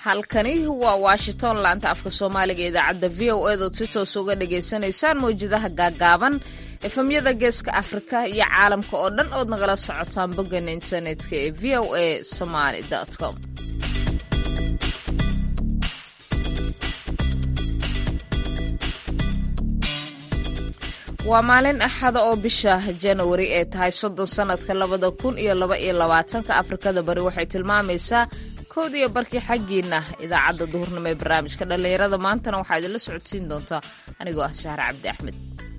halkani waa washington laanta afka soomaaliga idaacadda v o edood si toos uga dhagaysanaysaan mawjadaha gaagaaban efemyada geeska afrika iyo caalamka oo dhan ood nagala socotaan boggan internetka ee v o a somaly com waa maalin axada oo bisha janawari ee tahay soddon sannadka labada kun iyo laba iyo labaatanka afrikada bari waxay tilmaamaysaa kowd iyo barkii xaggiina idaacadda duhurnimo ee barnaamijka dhallinyarada maantana waxaa idinla socodsiin doontaa anigoo ah sahre cabdi axmed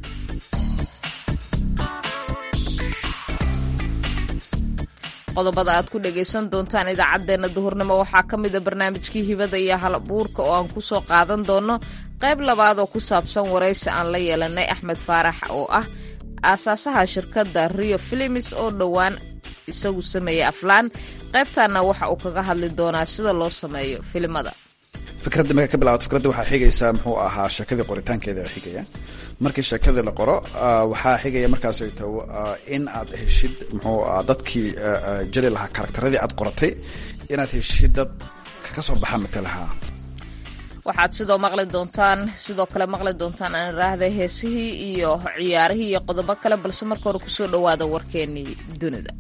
qodobada aad ku dhagaysan doontaan idaacaddeenna duhurnimo waxaa ka mida barnaamijkii hibada iyo hal abuurka oo aan ku soo qaadan doono qayb labaad oo ku saabsan waraysi aan la yeelanay axmed faarax oo ah aasaasaha shirkadda rio filimis oo dhowaan isagu sameeyey aflaan qaybtaana waxa uu kaga hadli doonaa sida loo sameeyo filimada fikradda marka ka bilaabato fikradda waxaa xigaysaa muxuu ahaa sheekadii qoritaankeeda xigaya markii sheekadii la qoro waxaa xigaya markaas to in aad heshid muxuu dadkii jeli lahaa karakteradii aad qoratay inaad heshid dad ka soo baxa matalaha waxaad sidoo maqli doontaan sidoo kale maqli doontaan aan iraahday heesihii iyo ciyaarihii iyo qodobo kale balse marka hore kusoo dhowaada warkeenii dunida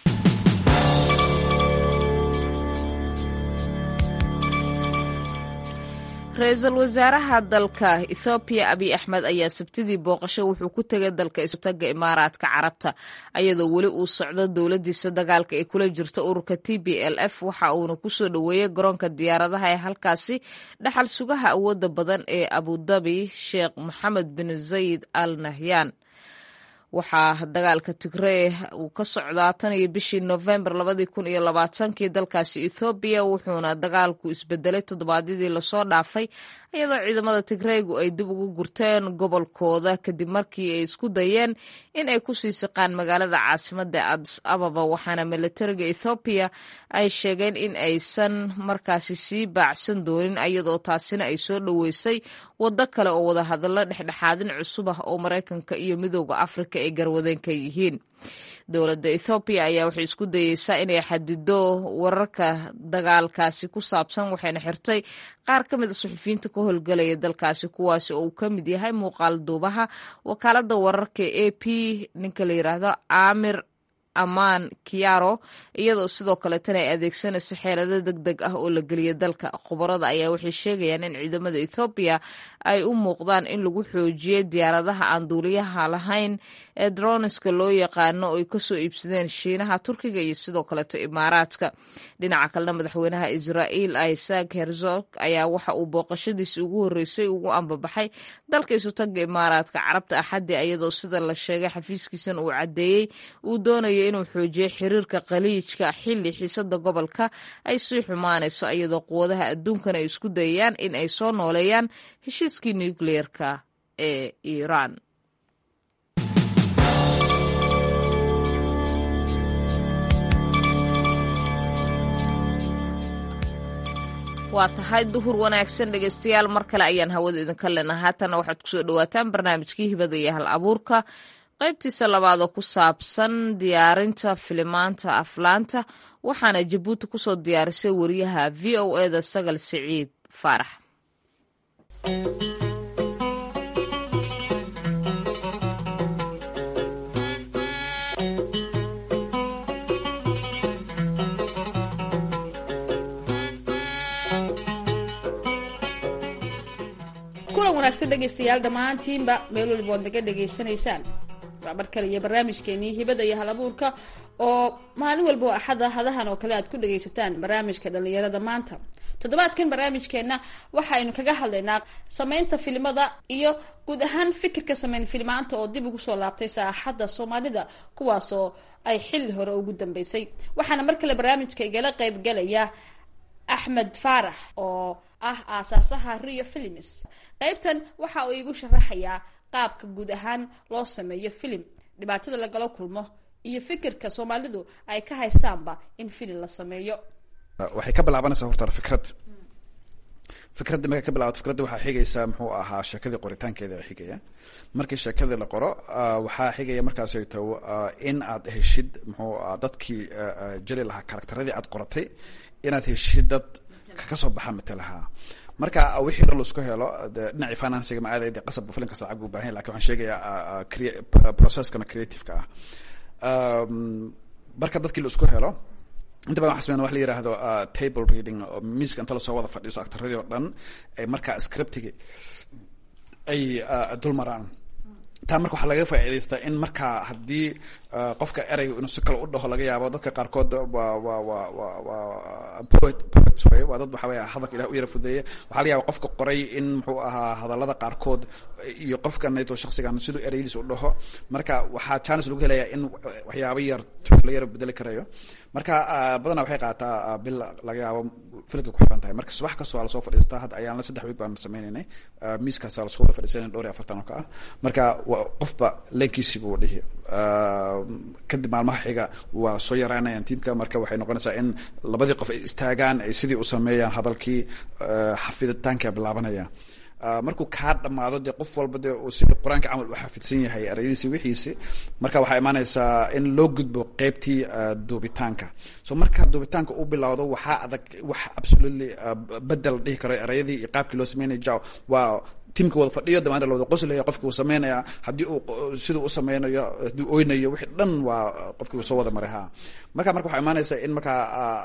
ra-iisul wasaaraha dalka ethoobiya abiy axmed ayaa sabtidii booqasho wuxuu ku tegay dalka isutaga imaaraadka carabta ayadoo weli uu socdo dowladiisa dagaalka ay kula jirto ururka t b l f waxa uuna kusoo dhoweeyey garoonka diyaaradaha ee halkaasi dhaxal sugaha awooda badan ee abudabi sheekh moxamed bin zayid al nahyan waxaa dagaalka tigree uu ka socdaa tan iyo bishii novembar labadii kun iyo labaatankii dalkaasi ethoobiya wuxuuna dagaalku isbedelay toddobaadyadii lasoo dhaafay iyadoo ciidamada tigreegu ay dib ugu gurteen gobolkooda kadib markii ay isku dayeen in ay kusii siqaan magaalada caasimada adis ababa waxaana militariga ethoobiya ay sheegeen in aysan markaasi sii baacsan doonin iyadoo taasina ay soo dhoweysay waddo kale oo wadahadallo dhexdhexaadin cusub ah oo maraykanka iyo midooda afrika ay garwadeen ka yihiin dowladda ethoobiya ayaa waxay isku dayeysaa inay xadido wararka dagaalkaasi ku saabsan waxayna xirtay qaar ka mid a suxufiyiinta ka howlgelaya dalkaasi kuwaasi oo uu ka mid yahay muuqaal duubaha wakaaladda wararka a p ninka la yidhaahdo amir amaan kiaro iyadoo sidoo kaleetana ay adeegsanayso xeelado deg deg ah oo la geliya dalka khubarada ayaa waxay sheegayaan in ciidamada ethoobiya ay u muuqdaan in lagu xoojiyey diyaaradaha aan duuliyaha lahayn ee droniska loo yaqaano oo ay kasoo iibsadeen shiinaha turkiga iyo sidoo kaleeto imaaraadka dhinaca kalena madaxweynaha israa'iil isaac herzog ayaa waxa uu booqashadiisi ugu horreysay ugu ambabaxay dalka isutaga imaaraadka carabta axaddi iyadoo sida la sheegay xafiiskiisana uu caddeeyey uu doonayo inuu xoojiyo xiriirka khaliijka xilli xiisada gobolka ay sii xumaanayso iyadoo quwadaha adduunkana ay isku dayayaan in ay soo nooleeyaan heshiiskii nukliyeerka ee iiraan waa tahay duhur wanaagsan dhegeystayaal mar kale ayaan hawada idinka lena haatana waxaad kusoo dhawaataan barnaamijkii hibada iyo hal abuurka qaybtiisa labaad oo ku saabsan diyaarinta filimaanta aflaanta waxaana jabuuti kusoo diyaarisay wariyaha v o eda sagal siciid faarax kulan wanaagsan dhegaystayaal dhammaantiinba meel waliba waad naga dhegaysanaysaan waa mar kale iyo barnaamijkeenii hibada iyo halabuurka oo maalin walba oo axada hadahan oo kale aad ku dhagaysataan barnaamijka dhalinyarada maanta toddobaadkan barnaamijkeenna waxaynu kaga hadlaynaa sameynta filimada iyo guud ahaan fikirka sameyn filimaanta oo dib ugu soo laabtay saaxadda soomaalida kuwaasoo ay xilli hore ugu dambeysay waxaana mar kale barnaamijka igala qeybgalaya axmed faarax oo ah aasaasaha rio filims qeybtan waxa uu iigu sharaxayaa qaabka guud ahaan loo sameeyo filim dhibaatada lagala kulmo iyo fikirka soomaalidu ay ka haystaanba in filim la sameeyo waxay ka bilaabanaysaa horta fikrad fikradda marka ka bilaabato fikradda waxaa xigaysaa muxuu ahaa sheekadii qoritaankeeda xigaya markii sheekadii la qoro waxaa xigaya markaas to in aad heshid muxuu dadkii jeli lahaa karakteradii aad qoratay inaad heshid dad kasoo baxa matalaha marka wixii dhan laisku helo de dhinacii financiga ma aadayde qasab filin kasta lacag buu bahan yahy lakin waxaan sheegaya processkana creativeka ah marka dadkii la isku helo inta badan waxa sameyn wax la yihahdo table reading oo miiska inta lasoo wada fadhiiso actaradii oo dhan ay markaa scriptigi ay dul maraan taa marka waxaa laga faa'idaystaa in markaa haddii qofka ereyga inuu si kale u dhaho laga yaabo dadka qaarkood waa waa waa waa waa poet poets way waa dad waxa weya hadalka ilah u yara fudeeya waxaa laga yaaba qofka qoray in muxuu ahaa hadallada qaarkood iyo qofka nato shaksigan siduu ereyadiisa u dhaho marka waxaa chance lagu helayaa in waxyaabo yar la yara bedeli karayo marka badanaa waxay qaataa bil laga yaabo filka ku xiran tahay marka subax kasta waa lasoo fadhiistaa hadda ayaan la saddex week baan sameynaynay miiskaasa lasoo wada fadhiisanay dhowr iyo afartan oo ka ah marka qofba leenkiisi buu dhihi kadib maalmaha xiga waa soo yaraanayaan tiimka marka waxay noqonaysaa in labadii qof ay istaagaan ay sidii u sameeyaan hadalkii xafiditaanka bilaabanaya markuu kaa dhamaado dee qof walba dee uu sidii qur-aanka camal u xafidsan yahay ereyadiisi wixiisi marka waxaa imaanaysaa in loo gudbo qeybtii duubitaanka so marka duubitaanka u bilowdo waxaa adag wax absolutely bedel dhihi karo ereyadii iyo qaabkii loo sameynaya jaw waa tiimka wada fadhiyo damaana lawada qoslaya qofki uu sameynaya haddii uu siduu u sameynayo haddii oynayo wixii dhan waa qofkii uu soo wada maray ha marka marka waxaa imaanaysa in markaa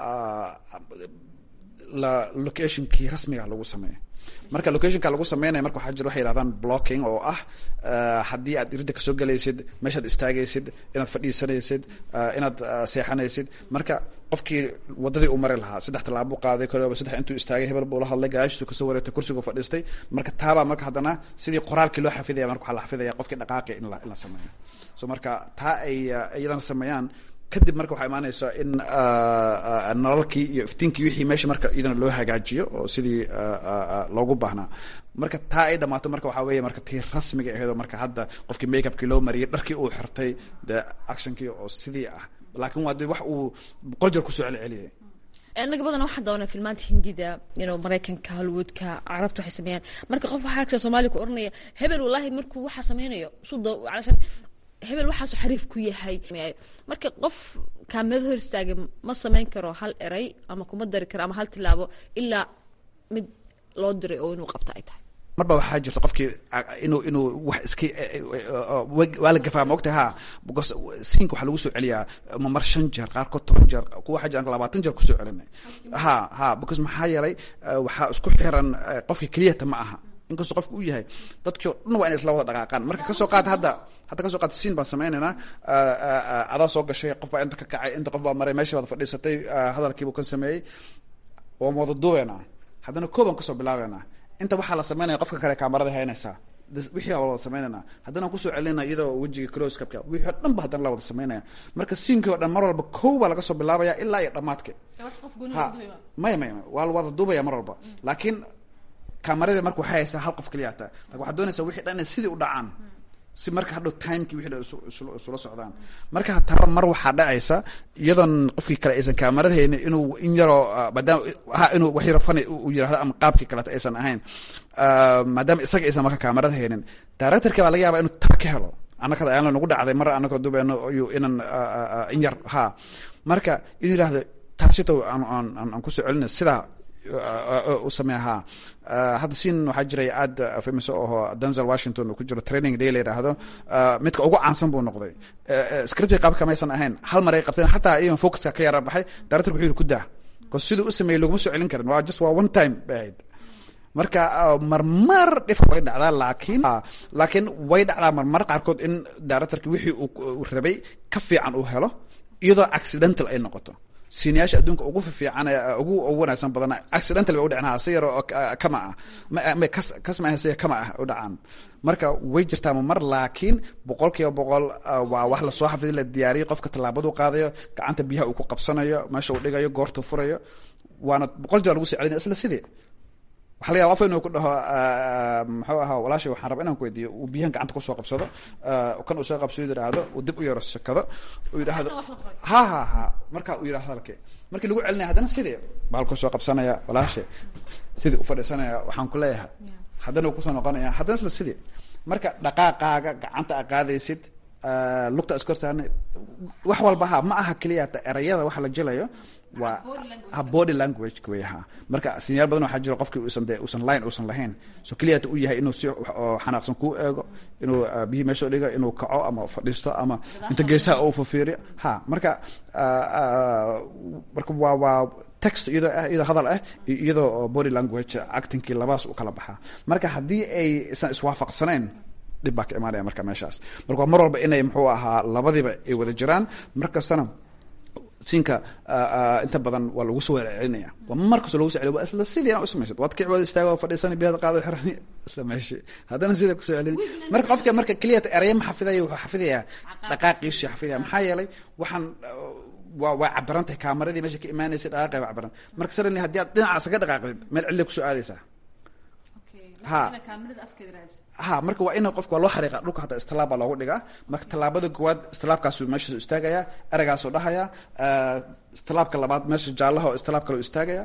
la locationkii rasmiga lagu sameeyo marka locationka lagu sameynaya marka waxaa jira waxay yihahdaan blocking oo ah haddii aad iridda kasoo gelaysid meeshaad istaagaysid inaad fadhiisanaysid inaad seexanaysid marka qofkii wadadii uu mari lahaa saddex tallaabo qaaday kooba saddex intuu istaagay hebel buu la hadlay gaashiisu kasoo wareegtay kursigu fadhiistay marka taabaa marka haddana sidii qoraalkii loo xafidaya marka waxaa la xafidaya qofkii dhaqaaqi in la in la sameeyo so marka taa ay iyadana sameeyaan kadib marka waxaa imaanaysa in nalalkii iyo iftiinkii wixii meesha marka iyadana loo hagaajiyo oo sidii loogu baahnaa marka taa ay dhamaato marka waxaa weeye marka tii rasmiga aheedoo marka hadda qofkii makeupkii loo mariyay dharkii uu xirtay dee actionkii oo sidii ah laakiin waa de wax uu boqol jeer kusoo celceliyay inaga badan waxaan daawanaa filmaanta hindida you maraykanka hollywoodka carabta waxay sameeyaan marka qof waxaa arkta soomaaliya ku oranaya hebel wallaahi markuu waxaa sameynayo suda alashan hebel waxaasu xariif ku yahay marka qof kaamada hor istaagay ma sameyn karo hal eray ama kuma dari karo ama hal tilaabo ilaa mid loo diray oo inuu qabto ay tahay marba waxaa jirta qofkii inuu inuu wax iska waa la gafaa maogta ha because siinka waxaa lagu soo celiyaa mamar shan jeer qaarkood toban jeer kuwa waxaa jiraan labaatan jeer kusoo celinay ha ha because maxaa yeelay waxaa isku xiran qofka keliyata ma aha inkastoo qofka u yahay dadkii o dhan waa inay isla wada dhaqaaqaan marka kasoo qaata hadda hadda kasoo qaata siin baan sameynaynaa adaa soo gashay qof baa inta ka kacay inta qof baa maray meesha wada fadhiisatay hadalkiibuu kan sameeyey waan wada duubeynaa haddana koobaan kasoo bilaabeynaa inta waxaa la sameynaya qofka kale kaamarada haynaysaa wixii baa wada sameynayna haddana kusoo celinaa iyadoo wejiga closcapka wixii o dhan ba haddana la wada sameynaya marka siinkii o dhan mar walba kow baa laga soo bilaabaya ilaa iyo dhamaadka ha maya maya waa la wada duubaya mar walba laakiin kaamarada marka waxay haysaa hal qof keliya hataa lakin waxaad doonaysaa wixii dhan inay sidii u dhacaan si marka hadhow timekii wixii dhan isula socdaan marka hataaba mar waxaa dhacaysa iyadoon qofkii kale aysan kaamarada haynin inuu in yaroo maadaama ha inuu wax yaro fani u yirahdo ama qaabkii kaleta aysan ahayn maadaama isaga aysan marka kaamarada haynin directorka baa laga yaaba inuu taa ka helo annakada ayaan nagu dhacday mar annagoo dubeeno iyo inan in yar ha marka inuu yihahdo taasito aan aan aan kusoo celina sidaa u sameeya ha hadda siin waxaa jiray aad famous aho denzel washington uu ku jiro training day la yidhaahdo midka ugu caansan buu noqday scriptiga qaabka maysan ahayn hal mar ay qabteen xataa even focuska ka yara baxay directorku wuxuu yiri ku daa bcause siduu u sameeyey laguma soo celin karin waa just waa one time bay ahayd marka marmar dhif way dhacdaa laakiin laakiin way dhacdaa marmar qaarkood in directorki wixii uu rabay ka fiican uu helo iyadoo accidental ay noqoto siinayaasha adduunka ugu fiican ugu ugu wanaagsan badana accidental bay u dhacnaa si yaro kama ah ma kas kas ma si kama ah u dhacaan marka way jirtaa mar laakiin boqol kiiba boqol waa wax lasoo xafiday la diyaariyay qofka tallaabadu qaadayo gacanta biyaha uu ku qabsanayo meesha uu dhigayo goortuu furayo waana boqol jeer lagu soo celinaya isla sidii waxa laga yaba qof inuu ku dhaho muxuu ahaa walaashay waxaan rabaa inaan ku weydiiyo uu biyahan gacanta kusoo qabsado kan uu soo qabsado yidhaahdo uu dib u yaro sakado uu yidhaahdo ha ha ha marka uu yidhahdo hadalkii markii lagu celinaya haddana sidii baalku soo qabsanaya walaashay sidii u fadhiisanaya waxaan ku leeyahay haddana uu kusoo noqonaya haddana isla sidii marka dhaqaaqaaga gacanta a qaadaysid lugta iskortaana wax walba ha ma aha keliya ta erayada waxa la jilayo waa ha body language wey ha marka sinyaal badan waxaa jira qofkii uusan de uusan line uusan lahayn so keliyata uu yahay inuu si oo xanaaqsan kuu eego inuu biyi meesha dhiga inuu kaco ama fadhiisto ama inta geesaha uu fafiiriyo ha marka marka waa waa text iyadoo ah iyadoo hadal ah iyo iyadoo body language actingkii labaas u kala baxaa marka haddii ay isan iswaafaqsanayn dhib baa ka imaanaya marka meeshaas marka waa mar walba inay muxuu ahaa labadiba ay wada jiraan mar kastana siinka inta badan waa lagu soo celcelinaya waa mar kastoo lagu so celiyo waa isla sidii inaa usamaysid waad kici waad istaaga waa fadhiisani biyada qaado xirani isla meeshi haddana sida kusoo celini marka qofka marka keliyata eraya ma xafidaya wuxuu xafidayaa dhaqaaqiisu xafidaya maxaa yeelay waxaan waa waa cabiran tahay kaamaradii meesha ka imaanaysa dhaqaaqay waa cabiran marka suddenly haddii aad dhinacaas ka dhaqaaqdid meel cidla kusoo aadaysaa ha ha marka waa ina qofka waa loo xariiqa dhulka hataa istilaab baa loogu dhigaa marka tallaabada koowaad istilaabkaasu meesha istaagaya eragaasuu dhahaya istilaabka labaad meesha jaallaha oo istilaab kale u istaagaya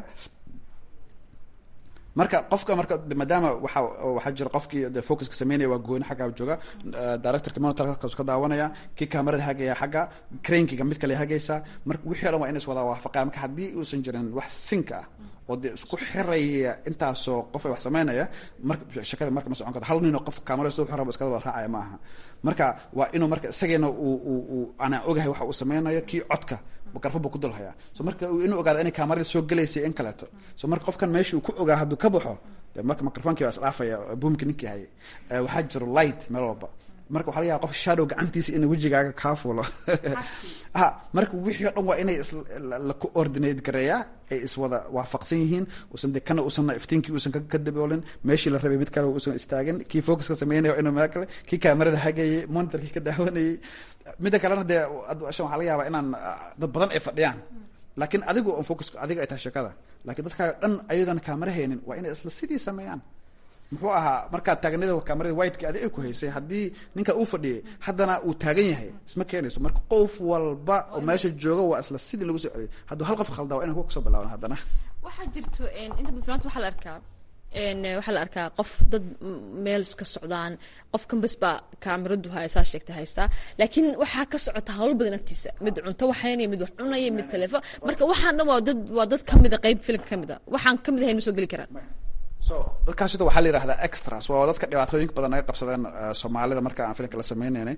marka qofka marka maadaama waxa waxaa jira qofkii de focuska sameynaya waa gooni xaggaa jooga directorka monitorkaas ka daawanaya kii kamarada hagaya xagga crankiga mid kale hagaysa marka wixii o dhan waa in is wada waafaqaya marka haddii uusan jirin wax sinka ah oo dee isku xiraya intaasoo qof ay wax sameynaya marka shakada marka ma socon karto hal ninoo qof kamarada soo xiraba iskada wada raacaya ma aha marka waa inuu marka isageena uu uu uu anaa ogahay waxa uu sameynayo kii codka mikrofon buu ku dul hayaa so marka inuu ogaado inay kaamarada soo gelaysa in kaleeto so marka qofkan meesha uu ku ogaa hadduu ka baxo de marka microfonkii baa isdhaafaya boomki ninkii hayay waxaa jiro light meel walba marka waxa laga yaaba qof shadow gacantiisa in wejigaaga kaa fuulo ha marka wixii o dhan waa inay la coordinate gareeyaa ay iswada waafaqsan yihiin usan de kana uusan iftiinkii uusan ka daboolin meeshii la rabay mid kale uusan istaagin kii focuska sameynaya inuu meel kale kii kaamarada hagayay monitorkii ka daawanayay midda kalena dee shan waxaa laga yaabaa inaan dad badan ay fadhiyaan laakiin adigu on focus adiga ay tahay sheekada lakiin dadkaaga dhan ayadan kaamara haynin waa inay isla sidii sameeyaan muxuu ahaa markaad taagnida kamarada whiteki adi ay ku haysay haddii ninka uu fadhiyay haddana uu taagan yahay isma keenayso marka qof walba oo meesha jooga waa isla sidii lagu soo celiyay hadduu hal qof khaldaa waa inan kuwa kasoo bilaaban haddana waxaa jirto inta badan filaanta waxaa la arkaa waxaa la arkaa qof dad meel iska socdaan qofkan bas baa kaamiradu haysaa sheegta haystaa laakiin waxaa ka socota hawl badan agtiisa mid cunto waxaynaya mid wax cunaya mid telefoon marka waxaan dhan waa dad waa dad kamida qayb filimka kamid a waxaan kamid ahayn ma soo geli karaan so dadkaas sida waxaa la yihahdaa extras waa dadka dhibaatooyinka badan naga qabsadeen soomaalida marka aan filimka la sameyneynay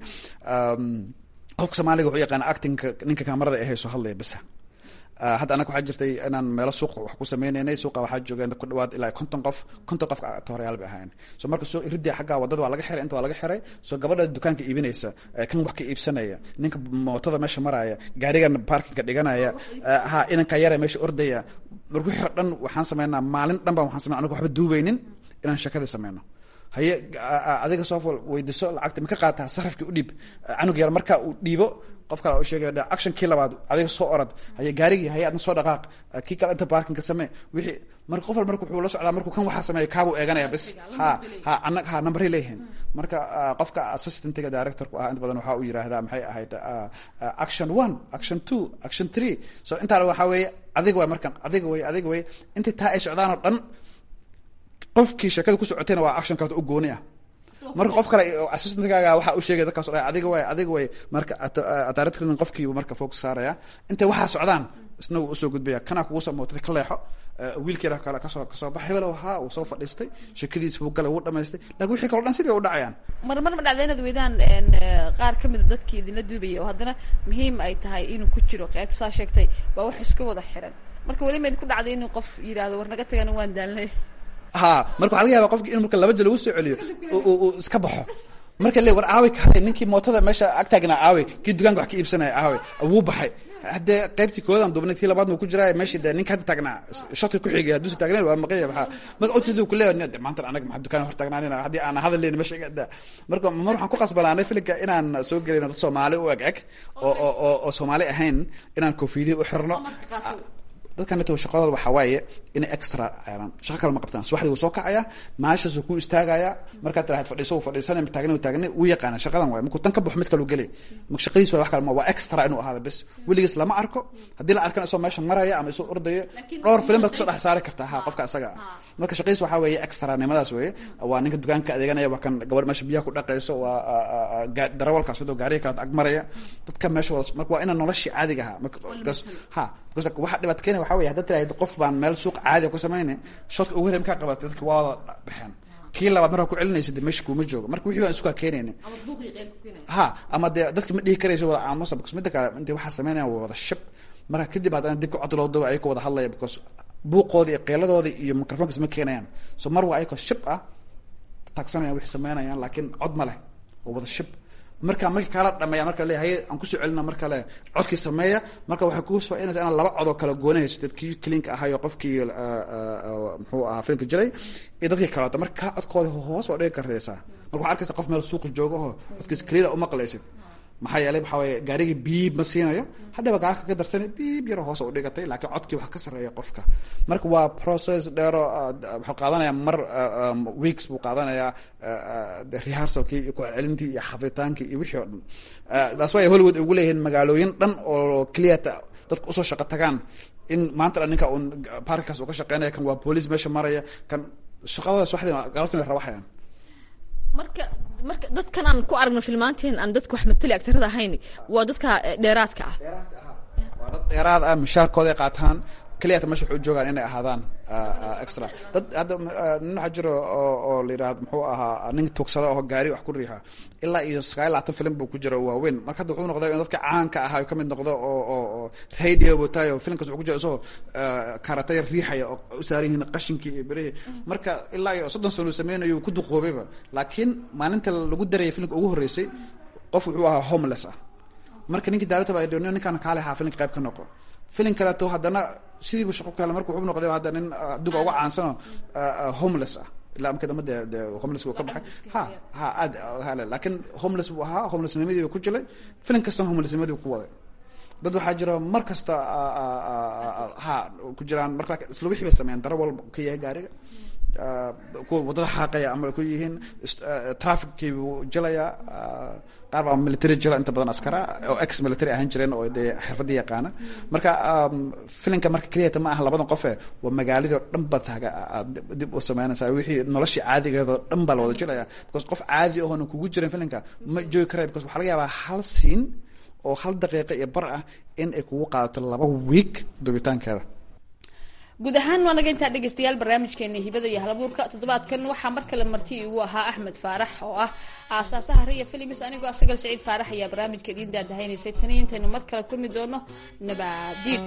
qofka soomaaliga wuxuu yaqaana actingka ninka kaamarada ee hayso hadlaya bisa hadda annaga waxaa jirtay inaan meelo suuqa wax ku sameyneynay suuqa waxaa joogeen ku dhawaad ilaa konton qof konton qof tohoreyaal bay ahaayeen so marka soo iridii xagga wadada waa laga xiray inta waa laga xiray so gabadha dukaanka iibinaysa kan wax ka iibsanaya ninka mootada meesha maraya gaarigan parkinga dhiganaya ha inanka yara meesha ordaya marka wixii o dhan waxaan sameynaa maalin dhan baan waxaan sameyna anaga waxba duubeynin inaan shakadii sameyno haye adiga soo weydiso lacagta ma ka qaataa sarafkii udhiib canug yar marka uu dhiibo qof kale u sheegay actionkii labaad adiga soo orad haye gaarigii haye adna soo dhaqaaq kii kale inta parkinka samee wixii marka qof wal marka wuxuu la socdaa markuu kan waxaa sameeya kaabuu eeganaya bis ha ha anag ha numberay leeyihiin marka qofka assistantga directorku ah inta badan waxaa uu yiraahdaa maxay ahayd action one action two action three so intaana waxaa weeye adiga way markan adiga wey adiga wey intii taa ay socdaan oo dhan qofkii sheekada ku socotayna waa action kaleta u gooni ah marka qof kale assistantgaaga waxaa u sheegay dadkaas o dhan adiga way adiga way marka directorn qofkiibu marka focus saaraya intay waxaa socdaan isna wuu usoo gudbaya kanaa kugu soo mootay ka leexo wiilkeeda kale kasoo kasoo bax hebel haa uu soo fadhiistay sheekadiisa buu galay wuu dhamaystay lakin wixii kaleo dhan sidii bay u dhacayaan mar mar ma dhacda inaad weydaan qaar kamida dadkii idinla duubaya oo haddana muhiim ay tahay inuu ku jiro qeyb saa sheegtay waa wax iska wada xiran marka weli mayd ku dhacday inuu qof yidhaahdo war naga tagana waan daalnay ha marka waxa laga yaba qofki in marka laba jel lagu soo celiyo uu iska baxo marka le war aawi kale ninkii mootada meesha agtaagnaa aawi kii dukaanka wax ka iibsanaya aawi wuu baxay haddee qaybtii koodan duubnay tii labaad nu ku jiraa meeshii de ninka hadda taagnaa shoti ku xigay hadduusa taagnayn waa maqaya maxaa marka otid ku leeyahay de maanta anaga maxaa dukaan hor taagnaanina haddii aan hadal leyn meesha iga daa marka mar waxaan ku qasbanaanay filinka inaan soo gelino dad soomaali u eg eg oo oo oo soomaali ahayn inaan koofiyadii u xirno dadkan neto shaqadooda waxaa waaye inay extra ceelaan shaqo kale ma qabtaan subaxdii wuu soo kacaya maashaas wuu ku istaagaya markaad tiraahad fadhiiso wuu fadhiisanay taagna wuu taagna wuu yaqaana shaqadan waay markuu tan ka baxo mid kale uu gelay marka shaqadiis waa wax kale ma waa extra inuu ahaado bes weligiis lama arko haddii la arkana isoo meesha maraya ama isoo ordaya dhowr filim baad kusoo dhex saari kartaa ha qofka asaga ah marka shaqadiis waxaa weeye extra nimadaas weeye waa ninka dukaanka adeeganaya waa kan gabadh meesha biyaha ku dhaqayso waa darawalkaas sidoo gaariga kalaad ag maraya dadka meesha wada marka waa ina noloshii caadiga ahaa marka ha waxa dhibaat keena waxa wey haddaad tiraahdo qof baan meel suuq caadiga ku samayna shadka ugu horey markaa qabatay dadki waa wada baxeen kii labaad markaa ku celinaysa de meesha kuuma joogo marka wixii baan isukaa keenayna ha ama dee dadki ma dhihi karayso wada aamusa because midda kale inta waxaa sameynaya waa wada shab marka kadib haddana dibka cod loo daba ayagoo wada hadlaya because buuqooda iyo qeeladooda iyo microfonka isma keenayaan so mar waa ayagoo shab ah taagsanayaan wixii sameynayaan laakiin cod ma leh oo wada shab marka markii kaala dhameeya marka le haye aan kusoo celina marka le codkii sameeya marka waxay kufainaysa inaan laba codoo kala goonahaysid kii cleanka ahayo qofkii muxuu ahaa filimka jiray iyo dadkii kaleeto marka kaa codkooda hoos waa dhigi kartaysaa marka waxaa arkaysa qof meel suuqa jooga oo codkiisa clear umaqlaysid maxaa yeelay waxaa waye gaarigii biib ma siinayo hadhaba gaarka ka darsana biib yaro hoos u dhigatay laakiin codkii wax ka sarreeya qofka marka waa process dheero wuxuu qaadanaya mar weeks buu qaadanayaa rehearsalkii iyo kucelcelintii iyo xafitaankii iyo wixii o dhan taas waa hollywood ugu leeyihiin magaalooyin dhan oo cleata dadka usoo shaqo tagaan in maanta dhan ninka un parkaas uu ka shaqeynaya kan waa boolice meesha maraya kan shaqadooda subaxdii galabtii bay rawaxayaan marka marka dadkan aan ku aragno filmaanteen aan dadka wax matali agtarada ahayn waa dadka dheeraadka ah waa dad dheeraad ah mishaarkooda ay qaataan keliyata meesha waxay u joogaan inay ahaadaan extra dad hadda nin waxaa jiro oo oo la yidhahdo muxuu ahaa nin tugsada oo gaari wax ku riixa ilaa iyo sagaal labaatan film buu ku jiro waaweyn marka hadda wuxuu noqday in dadka caanka ahaa ka mid noqdo oo oo oo radio butayo filmkaas wuxuu ku jiro isagoo karatay riixaya oo u saaran yihiin qashinkii iyo berihii marka ilaa iyo soddon sano uu sameynayo ku duqoobayba laakiin maalinta lagu darayay filmka ugu horreysay qof wuxuu ahaa homeless ah marka ninkii daarata baa idhi ninkaan kaale ahaa filimka qayb ka noqo filin kaleeto haddana sidiibu shaqo ku hela marka wuxuu noqday hadda nin adduga uga caansanoo homeless ah ilaa marka dambe dee dee homeless ka baxay ha ha aad hale laakiin homeless buu ahaa homelessnimadii ku jilay filin kastana homelessnimadii ku waday dad waxaa jira mar kasta ha ku jiraan marka isla wixii bay sameeyaan daro walba ka yahay gaariga kuwa waddada xaaqaya ama ku yihiin traffickii buu jilayaa qaar baa military jila inta badan askara oo ex military ahaan jireen oo dee xirfadii yaqaana marka filinka marka keliyata ma aha labadan qofe waa magaaladii oo dhan baad taga dib u sameynaysaa wixii noloshii caadigeedoo dhan baa la wada jilaya because qof caadi ahoona kugu jiran filinka ma joogi karaya because waxaa laga yaabaa hal siin oo hal daqiiqa iyo bar ah in ay kugu qaadato laba week dubitaankeeda guud ahaan waa naga intaa dhegeystayaal barnaamijkeena hibada iyo halabuurka toddobaadkan waxaa mar kale marti igu ahaa axmed faarax oo ah aasaasaha riya filims anigoo asagal saciid faarax ayaa barnaamijka idiin daadahaynaysay taniyo intaynu mar kale kulmi doono nabaadiin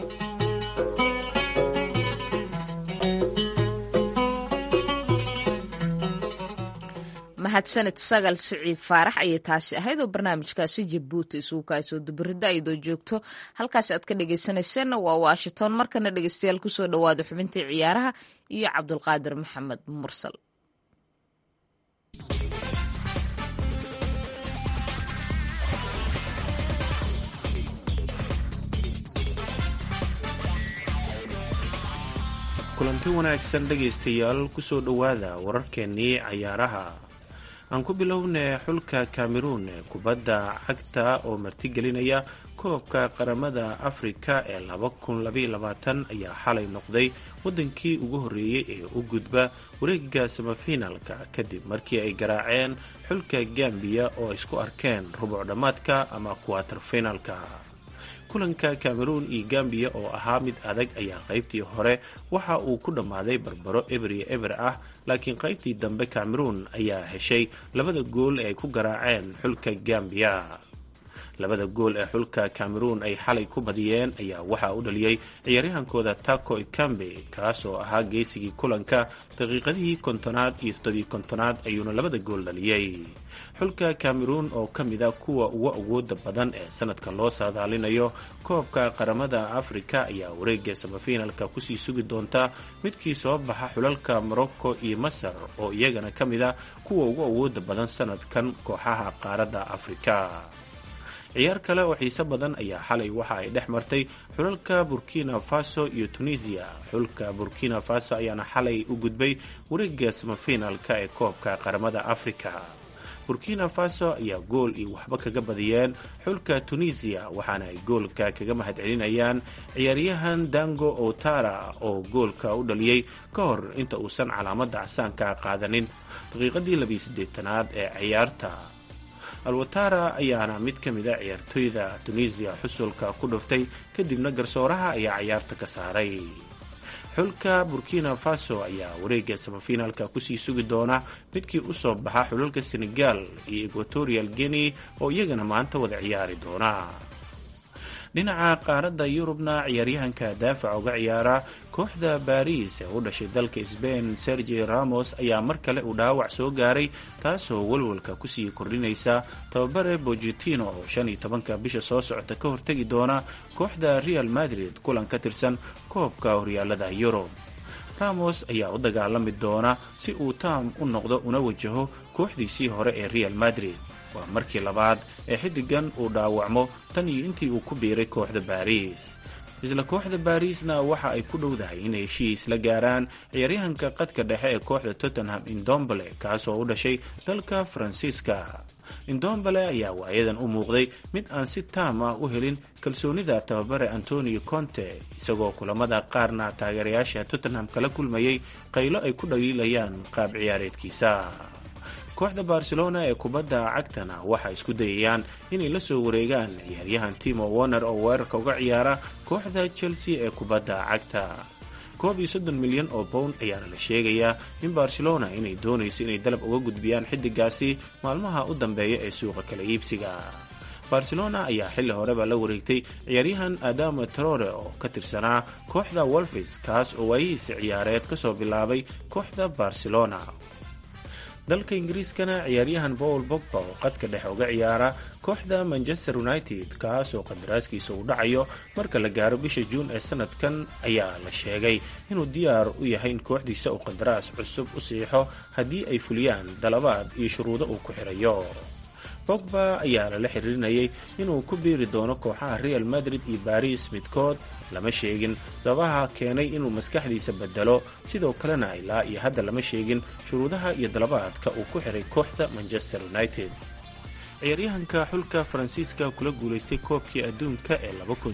mahadsanid sagal siciid faarax ayay taasi ahayd oo barnaamijkaasi jabuuti isugu kaasoo dubarida iyadoo joogto halkaasi aad ka dhegeysanayseena waa washington markana dhegeystayaal kusoo dhawaada xubintii ciyaaraha iyo cabdulqaadir maxamed mursal kulanti wanaagsan dhegaystayaal kusoo dhowaada wararkeennii cayaaraha aan ku bilownay xulka cameruun ee kubadda cagta oo martigelinaya koobka qaramada afrika ee ayaa xalay noqday wadankii ugu horreeyey ee u gudba wareega samafinalka kadib markii ay garaaceen xulka gambiya oo isku arkeen rubuc dhammaadka ama kuwatar finalka kulanka cameruun iyo gambiya oo ahaa mid adag ayaa qaybtii hore waxa uu ku dhammaaday barbaro eber iyo eber ah laakiin qaybtii dambe cameruun ayaa heshay labada gool ee ay ku garaaceen xulka gambiya labada gool ee xulka cameruun ay xalay ku badiyeen ayaa waxaa u dhaliyey ciyaaryahankooda taco ikambe kaas oo ahaa geesigii kulanka daqiiqadihii kontonaad iyo toddobii kontonaad ayuuna labada gool dhaliyey xulka cameruun oo ka mid a kuwa ugu awooda badan ee sanadka loo saadaalinayo koobka qaramada afrika ayaa wareega samafinalka kusii sugi doonta midkii soo baxa xulalka morocco iyo masar oo iyagana ka mid a kuwa ugu awooda badan sanadkan kooxaha qaaradda afrika ciyaar kale oo xiise badan ayaa xalay waxa ay dhex martay xulalka burkina faso iyo tunisiya xulka burkina faso ayaana xalay u gudbay wareega samafinalka ee koobka qaramada afrika burkina faso ayaa gool iyo waxba kaga badiyeen xulka tunisiya waxaana ay goolka kaga mahadcelinayaan ciyaaryahan dango otara oo goolka u dhaliyey ka hor inta uusan calaamada casaanka qaadanin daqiiqadii labiyi siddeetanaad ee ciyaarta alwatara ayaana mid ka mid a ciyaartoyda tunisiya xusulka ku dhuftay kadibna garsooraha ayaa ciyaarta ka saaray xulka burkina faso ayaa wareega samafinaalka kusii sugi doona midkii usoo baxa xulalka senegal iyo equatorial guinea oo iyagana maanta wada ciyaari doona dhinaca qaaradda yurubna ciyaaryahanka daafaca uga ciyaara kooxda baris ee u dhashay dalka sbain sergi ramos ayaa mar kale uu dhaawac soo gaaray taasoo walwalka kusii kordhinaysa tababare bojitino oo shan iyo tobanka bisha soo socota ka hortegi doona kooxda real madrid kulan ka tirsan koobka horyaalada yurub ramos ayaa u dagaalami doona si uu taam u noqdo una wajaho kooxdiisii hore ee real madrid waa markii labaad ee xiddigan uu dhaawacmo tan iyo intii uu ku biiray kooxda baris isla kooxda barisna waxa ay ku dhowdahay inay heshiis la gaaraan ciyaaryahanka qadka dhexe ee kooxda tottenham indombale kaasoo u dhashay dalka faransiiska indombale ayaa waayadan u muuqday mid aan si taam ah u helin kalsoonida tababare antonio conte isagoo kulamada qaarna taageerayaasha tottenham kala kulmayay qaylo ay ku dhaliilayaan qaab ciyaareedkiisa kooxda barcelona ee kubadda cagtana waxay isku dayayaan inay la soo wareegaan ciyaaryahan timo warner oo weerarka uga ciyaara kooxda chelsea ee kubadda cagta koob iyo soddon milyan oo pound ayaana la sheegayaa in barcelona inay doonayso inay dalab uga gudbiyaan xiddigaasi maalmaha u dambeeya ee suuqa kala iibsiga barcelona ayaa xilli horeba la wareegtay ciyaaryahan adama trore oo ka tirsanaa kooxda wolfis kaas oo waayihiisa ciyaareed kasoo bilaabay kooxda barcelona dalka ingiriiskana ciyaaryahan paul bogba oo qadka dhexe uga ciyaara kooxda manchester united kaas oo qadaraaskiisa uu dhacayo marka la gaaro bisha juun ee sanadkan ayaa la sheegay inuu diyaar u yahay in kooxdiisa uu qandaraas cusub u siixo haddii ay fuliyaan dalabaad iyo shuruudo uu ku xirayo bogba ayaa lala xiriirinayay inuu ku biiri doono kooxaha real madrid iyo baris midkood lama sheegin sababaha keenay inuu maskaxdiisa bedelo sidoo kalena ilaa iyo hadda lama sheegin shuruudaha iyo dalabaadka uu ku xiray kooxda manchester united ciyaaryahanka xulka faransiiska kula guulaystay koobkii adduunka ee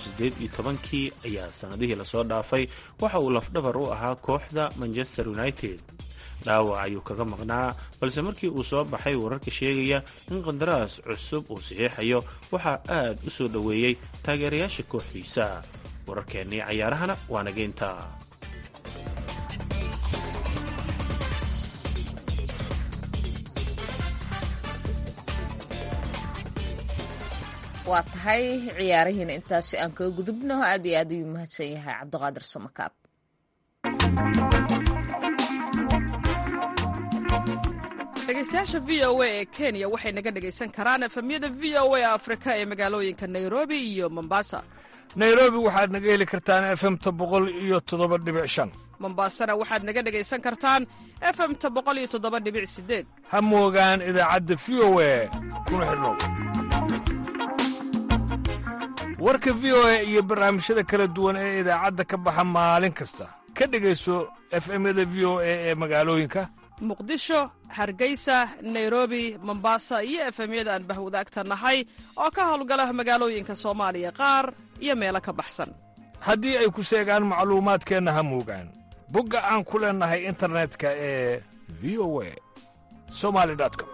kii ayaa sannadihii lasoo dhaafay waxa uu lafdhabar u ahaa kooxda manchester united dhaawac ayuu kaga maqnaa balse markii uu soo baxay wararka sheegaya in qandaraas cusub uu saxiixayo waxaa aad u soo dhoweeyey taageerayaasha kooxdiisa wararkeennii cayaarahana waa nageynta waa tahay ciyaarihiina intaasi aan kaga gudubno aad iyo aad ayuu mahadsan yahay cabdiqaadir samakaab dhegeystayaasha v o a ee kenya waxay naga dhegaysan karaan efemyada v o a afrika ee magaalooyinka nairobi iyo mombasa nairobi waxaad naga heli kartaan efemta boqol iyo toddoba dhibic shan mombasana waxaad naga dhegaysan kartaan efemta boqol iyo toddoba dhibic sideed ha moogaan idaacadda v o a kuna xidhnow warka v o a iyo barnaamijyada kala duwan ee idaacadda ka baxa maalin kasta ka dhegayso efemyada v o a ee magaalooyinka muqdisho hargeysa nairobi mombasa iyo efemyada aan bahwadaagta nahay oo ka howlgala magaalooyinka soomaaliya qaar iyo meelo ka baxsan haddii ay ku seegaan macluumaadkeenna ha moogaan bogga aan ku leennahay internetka ee v o a somali com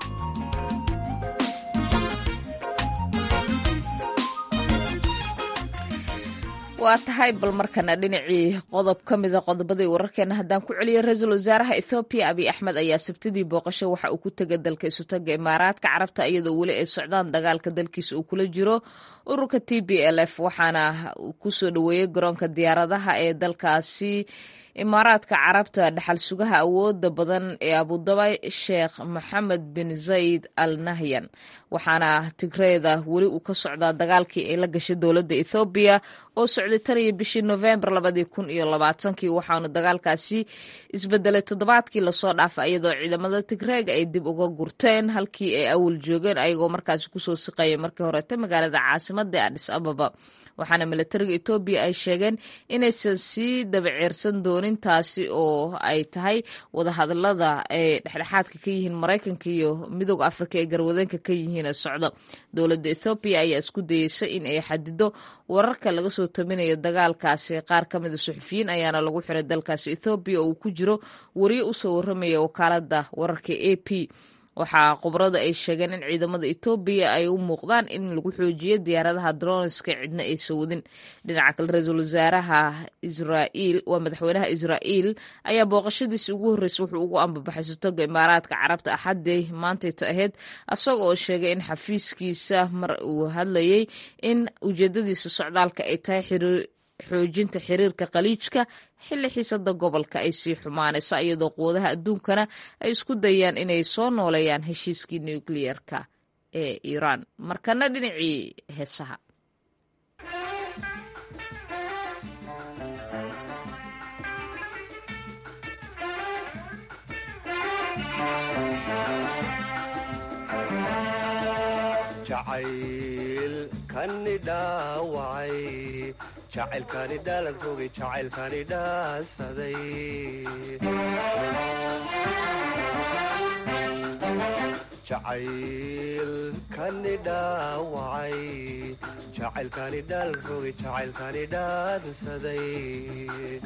waa tahay bal markana dhinacii qodob ka mida qodobadii wararkeena haddaan ku celiyo ra-iisul wasaaraha ethoobiya abiy axmed ayaa sabtidii booqasho waxa uu ku tegay dalka isutaga imaaraadka carabta iyadoo weli ay socdaan dagaalka dalkiisa uu kula jiro ururka t b l f waxaana kusoo dhoweeyey garoonka diyaaradaha ee dalkaasi imaaraadka carabta dhaxal sugaha awooda badan ee abudabay sheekh maxamed bin zayid al nahyan waxaana tigreeda weli uu ka socdaa dagaalkii ay la gashay dowladda ethoobiya oo socday tan iyo bishii novembar labadii kun iyo labaatankii waxaanu dagaalkaasi isbedelay toddobaadkii lasoo dhaafay iyadoo ciidamada tigreega ay dib uga gurteen halkii ay awal joogeen ayagoo markaasi kusoo siqayay markii horeeta magaalada caasimada ee adhis ababa waxaana milatariga etoobiya ay sheegeen inaysan sii dabaceersan doonin taasi oo ay tahay wadahadalada ay dhexdhexaadka ka yihiin maraykanka iyo midooda afrika ee garwadeenka ka yihiin ee socda dowladda ethoobiya ayaa isku dayeysa in ay xadido wararka laga soo taminayo dagaalkaasi qaar ka mida suxufiyiin ayaana lagu xiray dalkaasi ethoobiya oo uu ku jiro wariye usoo waramaya wakaalada wararka a p waxaa khubrada ay sheegeen in ciidamada etoobiya ay u muuqdaan in lagu xoojiyo diyaaradaha dronska cidna aysan wadin dhinaca kale ra-iisul wasaaraha israa'iil waa madaxweynaha israa'iil ayaa booqashadiisi ugu horreysay wuxuu ugu ambabaxay sotoga imaaraadka carabta axaddii maantayto ahayd isaga oo sheegay in xafiiskiisa mar uu hadlayay in ujeedadiisa socdaalka ay tahay xiriir xoojinta xiriirka khaliijka xilli xiisada gobolka ay sii xumaanayso iyadoo quwadaha adduunkana ay isku dayaan inay soo nooleeyaan heshiiskii nukliyeerka ee iiraan markana dhinacii heesaha jacaylkani dhaawacay jacaylkani dhaalan rogay jacaylkani dhaansaday jacaylkani dhaawacay jacaylkani dhaalan rogay jacaylkani dhaansaday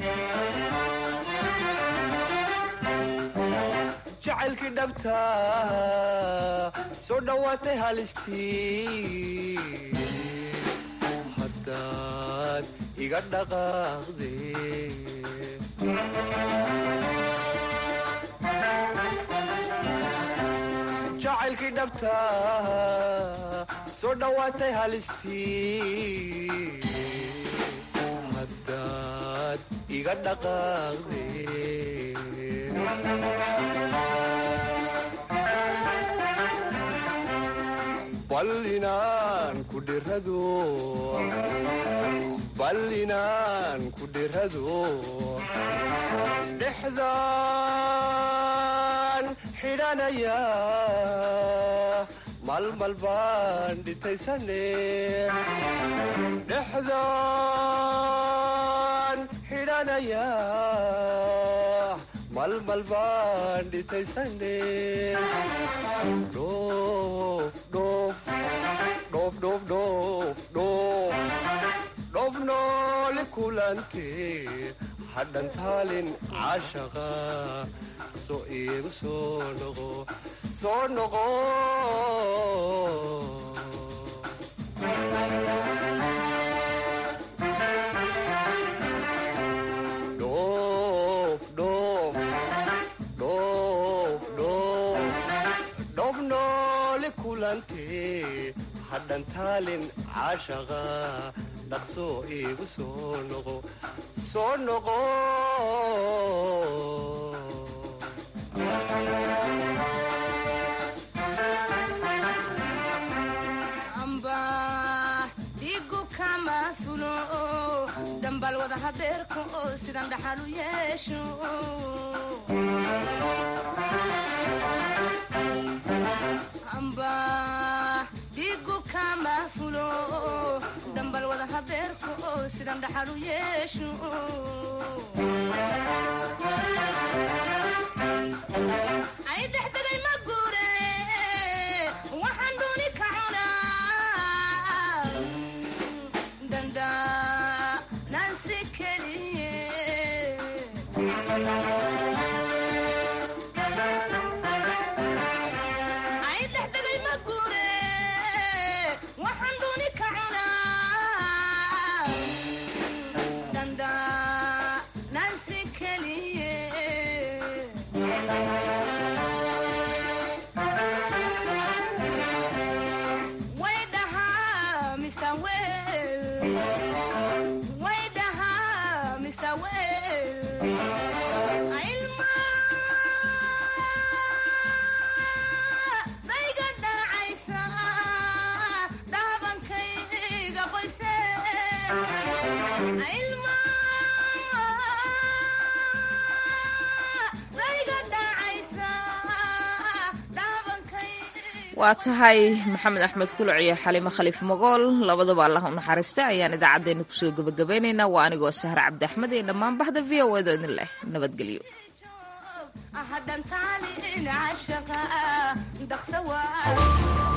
jacaylkii dhabta soo dhowaatay halistii haddaad iga dhaqaaqde jacaylkii dhabta soo dhowaatay halistii haddaad iga dhaqaaqde bal inaan ku dhirado bal inaan ku dhirado dhexdaan xidhanaya malmal baan dhitaysane dhexdaan xidhanaya malmal baan dhitaysane dhoof noole kulante hadhan taalin caashaqa soo iigu soo noqo soo noqo dhoof noole kulante hadhan taalin caashaqa dhaqsoo iigu soo noqo soo noqo dhigu kama fulo dhambal wada habeerka oo sidan dhaxal u yeesho dhigu kama fulo dhambal wada habeerka oo sidan dhaxal u yeesho ay dhexdegay ma guure waxaan dooni ka cunaa dandaanansi keliye ay dhexdegay ma guure waxaan dooni ka cunaa dandaanansi keliye waa tahay maxamed axmed kuluc iyo xalimo khaliif magool labadaba allah u naxariista ayaan idaacaddeenna kusoo gebagabeynaynaa waa anigoo sahre cabdi axmed iyo dhammaan bahda v o edo idin leh nabadgelyo hadhantaalin cashaqa dhaqsa waa